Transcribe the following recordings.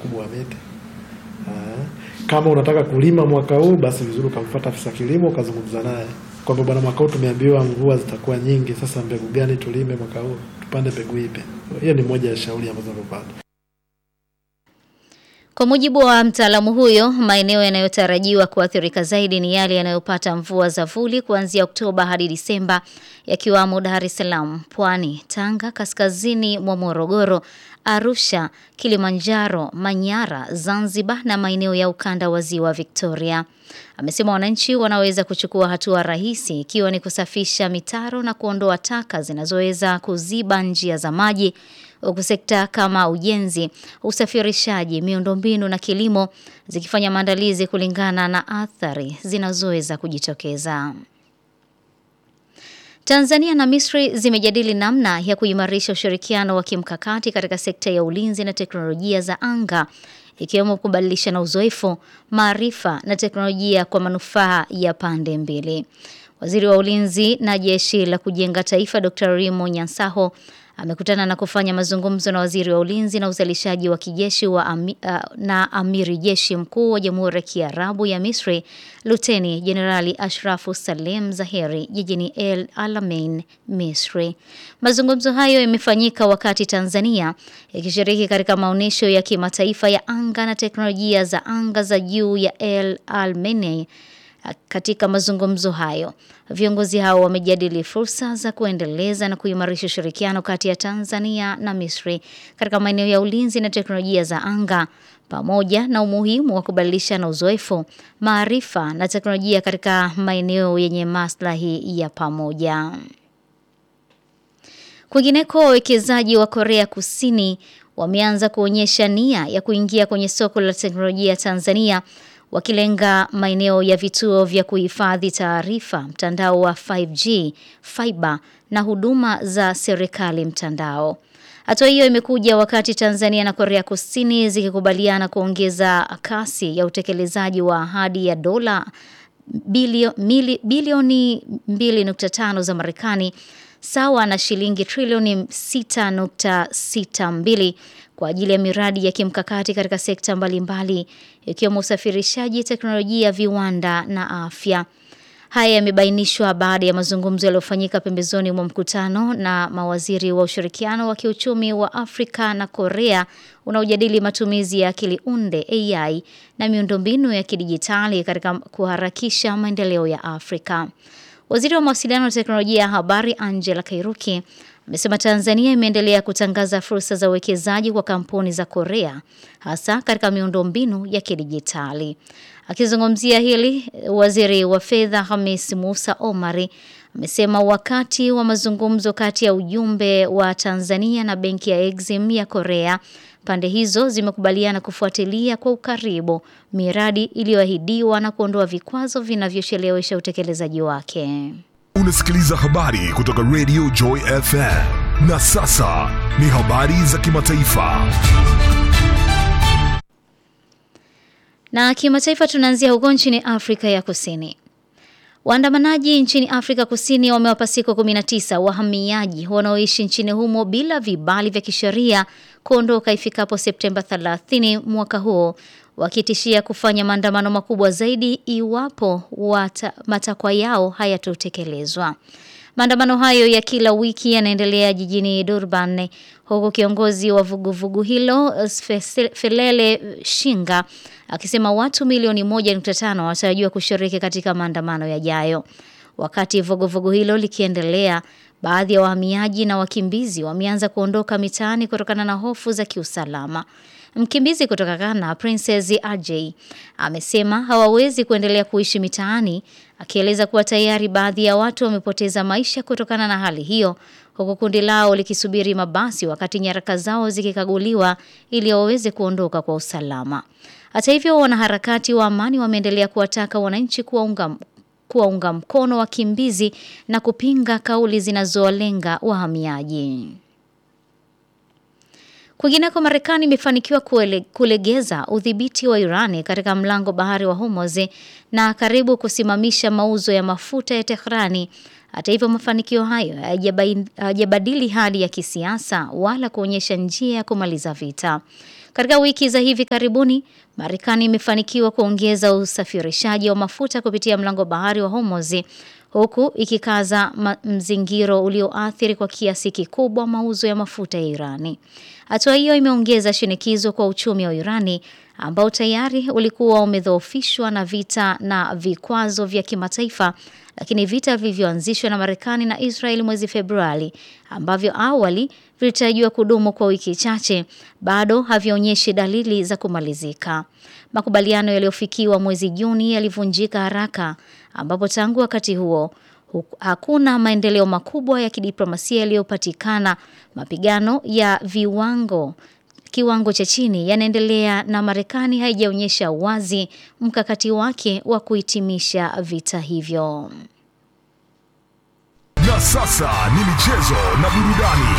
ukubwa wa miti. Ah, Kama unataka kulima mwaka huu, basi vizuri ukamfuata afisa kilimo ukazungumza naye kwamba bwana, mwaka huu tumeambiwa mvua zitakuwa nyingi, sasa mbegu gani tulime mwaka huu, tupande mbegu ipi? Hiyo ni moja ya shauri ambazo amepata. Kwa mujibu wa mtaalamu huyo, maeneo yanayotarajiwa kuathirika zaidi ni yale yanayopata mvua za vuli kuanzia Oktoba hadi Disemba, yakiwamo Dar es Salaam, Pwani, Tanga, kaskazini mwa Morogoro, Arusha, Kilimanjaro, Manyara, Zanzibar na maeneo ya ukanda wa Ziwa Victoria. Amesema wananchi wanaweza kuchukua hatua rahisi ikiwa ni kusafisha mitaro na kuondoa taka zinazoweza kuziba njia za maji huku sekta kama ujenzi, usafirishaji, miundombinu na kilimo zikifanya maandalizi kulingana na athari zinazoweza kujitokeza. Tanzania na Misri zimejadili namna ya kuimarisha ushirikiano wa kimkakati katika sekta ya ulinzi na teknolojia za anga ikiwemo kubadilishana uzoefu, maarifa na teknolojia kwa manufaa ya pande mbili. Waziri wa Ulinzi na Jeshi la Kujenga Taifa Dr. Rimo Nyansaho amekutana na kufanya mazungumzo na waziri wa ulinzi na uzalishaji wa kijeshi wa ami, uh, na amiri jeshi mkuu wa Jamhuri ya Kiarabu ya Misri Luteni Jenerali Ashrafu Salem Zaheri jijini El Alamein, Misri. Mazungumzo hayo yamefanyika wakati Tanzania ikishiriki katika maonyesho ya kimataifa ya anga na teknolojia za anga za juu ya El Alamein. Katika mazungumzo hayo, viongozi hao wamejadili fursa za kuendeleza na kuimarisha ushirikiano kati ya Tanzania na Misri katika maeneo ya ulinzi na teknolojia za anga pamoja na umuhimu wa kubadilishana uzoefu, maarifa na teknolojia katika maeneo yenye maslahi ya pamoja. Kwingineko, wawekezaji wa Korea Kusini wameanza kuonyesha nia ya kuingia kwenye soko la teknolojia Tanzania wakilenga maeneo ya vituo vya kuhifadhi taarifa, mtandao wa 5G, fiber na huduma za serikali mtandao. Hatua hiyo imekuja wakati Tanzania na Korea Kusini zikikubaliana kuongeza kasi ya utekelezaji wa ahadi ya dola bilio, mili, bilioni 2.5 za Marekani sawa na shilingi trilioni 6.62 kwa ajili ya miradi ya kimkakati katika sekta mbalimbali ikiwemo usafirishaji, teknolojia, viwanda na afya. Haya yamebainishwa baada ya mazungumzo yaliyofanyika pembezoni mwa mkutano na mawaziri wa ushirikiano wa kiuchumi wa Afrika na Korea unaojadili matumizi ya akili unde AI na miundombinu ya kidijitali katika kuharakisha maendeleo ya Afrika. Waziri wa mawasiliano na teknolojia ya habari Angela Kairuki amesema Tanzania imeendelea kutangaza fursa za uwekezaji kwa kampuni za Korea hasa katika miundombinu ya kidijitali. Akizungumzia hili, waziri wa fedha Hamis Musa Omari amesema wakati wa mazungumzo kati ya ujumbe wa Tanzania na benki ya Exim ya Korea, pande hizo zimekubaliana kufuatilia kwa ukaribu miradi iliyoahidiwa na kuondoa vikwazo vinavyochelewesha utekelezaji wake. Unasikiliza habari kutoka Radio Joy FM. Na sasa ni habari za kimataifa. Na kimataifa tunaanzia huko nchini Afrika ya Kusini. Waandamanaji nchini Afrika Kusini wamewapa siku 19 wahamiaji wanaoishi nchini humo bila vibali vya kisheria kuondoka ifikapo Septemba 30 mwaka huo, wakitishia kufanya maandamano makubwa zaidi iwapo wata, matakwa yao hayatotekelezwa. Maandamano hayo ya kila wiki yanaendelea jijini Durban huku kiongozi wa vuguvugu hilo Felele Shinga akisema watu milioni 1.5 wanatarajiwa kushiriki katika maandamano yajayo. Wakati vuguvugu hilo likiendelea, baadhi ya wahamiaji na wakimbizi wameanza kuondoka mitaani kutokana na hofu za kiusalama. Mkimbizi kutoka Ghana, Princess Ajay, amesema hawawezi kuendelea kuishi mitaani, akieleza kuwa tayari baadhi ya watu wamepoteza maisha kutokana na hali hiyo, huku kundi lao likisubiri mabasi wakati nyaraka zao zikikaguliwa ili waweze kuondoka kwa usalama. Hata hivyo, wanaharakati wa amani wameendelea kuwataka wananchi kuwaunga kuwaunga mkono wakimbizi na kupinga kauli zinazowalenga wahamiaji. Kwingineko, Marekani imefanikiwa kulegeza udhibiti wa Irani katika mlango bahari wa Hormuz na karibu kusimamisha mauzo ya mafuta ya Tehrani. Hata hivyo, mafanikio hayo hayajabadili hali ya kisiasa wala kuonyesha njia ya kumaliza vita. Katika wiki za hivi karibuni, Marekani imefanikiwa kuongeza usafirishaji wa mafuta kupitia mlango bahari wa Hormuz huku ikikaza mzingiro ulioathiri kwa kiasi kikubwa mauzo ya mafuta ya Irani. Hatua hiyo imeongeza shinikizo kwa uchumi wa Irani ambao tayari ulikuwa umedhoofishwa na vita na vikwazo vya kimataifa, lakini vita vilivyoanzishwa na Marekani na Israeli mwezi Februari ambavyo awali vilitarajiwa kudumu kwa wiki chache bado havionyeshi dalili za kumalizika. Makubaliano yaliyofikiwa mwezi Juni yalivunjika haraka ambapo tangu wakati huo hakuna maendeleo makubwa ya kidiplomasia yaliyopatikana. Mapigano ya viwango kiwango cha chini yanaendelea na Marekani haijaonyesha wazi mkakati wake wa kuhitimisha vita hivyo. Na sasa ni michezo na burudani.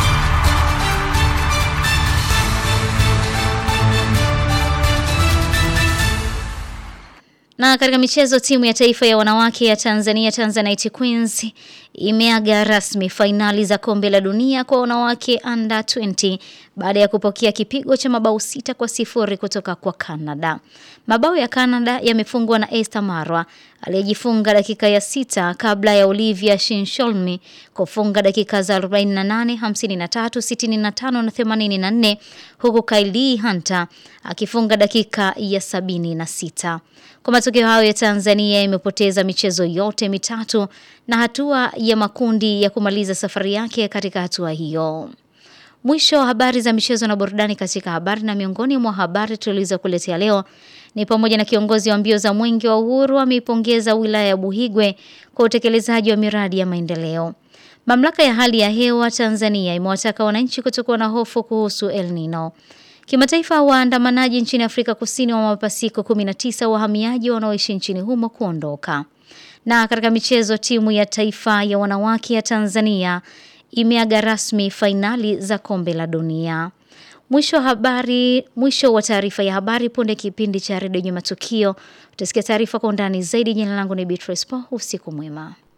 Na katika michezo, timu ya taifa ya wanawake ya Tanzania Tanzanite Queens imeaga rasmi fainali za kombe la dunia kwa wanawake under 20 baada ya kupokea kipigo cha mabao sita kwa sifuri kutoka kwa Canada. Mabao ya Canada yamefungwa na Esther Marwa aliyejifunga dakika ya sita kabla ya Olivia Shinsholmi kufunga dakika za 48, 53, 65 na 84 huku Kylie Hunter akifunga dakika ya 76. Kwa matokeo hayo ya Tanzania imepoteza michezo yote mitatu na hatua ya makundi ya kumaliza safari yake katika hatua hiyo. Mwisho wa habari za michezo na burudani katika habari na miongoni mwa habari tulizokuletea leo ni pamoja na kiongozi wa mbio za mwenge wa uhuru ameipongeza wilaya ya Buhigwe kwa utekelezaji wa miradi ya maendeleo. Mamlaka ya hali ya hewa Tanzania imewataka wananchi kutokuwa na hofu kuhusu El Nino. Kimataifa, waandamanaji nchini Afrika Kusini wa mapasiko 19 wahamiaji wanaoishi nchini humo kuondoka. Na katika michezo, timu ya taifa ya wanawake ya Tanzania imeaga rasmi fainali za kombe la dunia. Mwisho wa habari, mwisho wa taarifa ya habari. Punde kipindi cha redio yenye matukio, utasikia taarifa kwa undani zaidi. Jina langu ni Beatrice Po. Usiku mwema.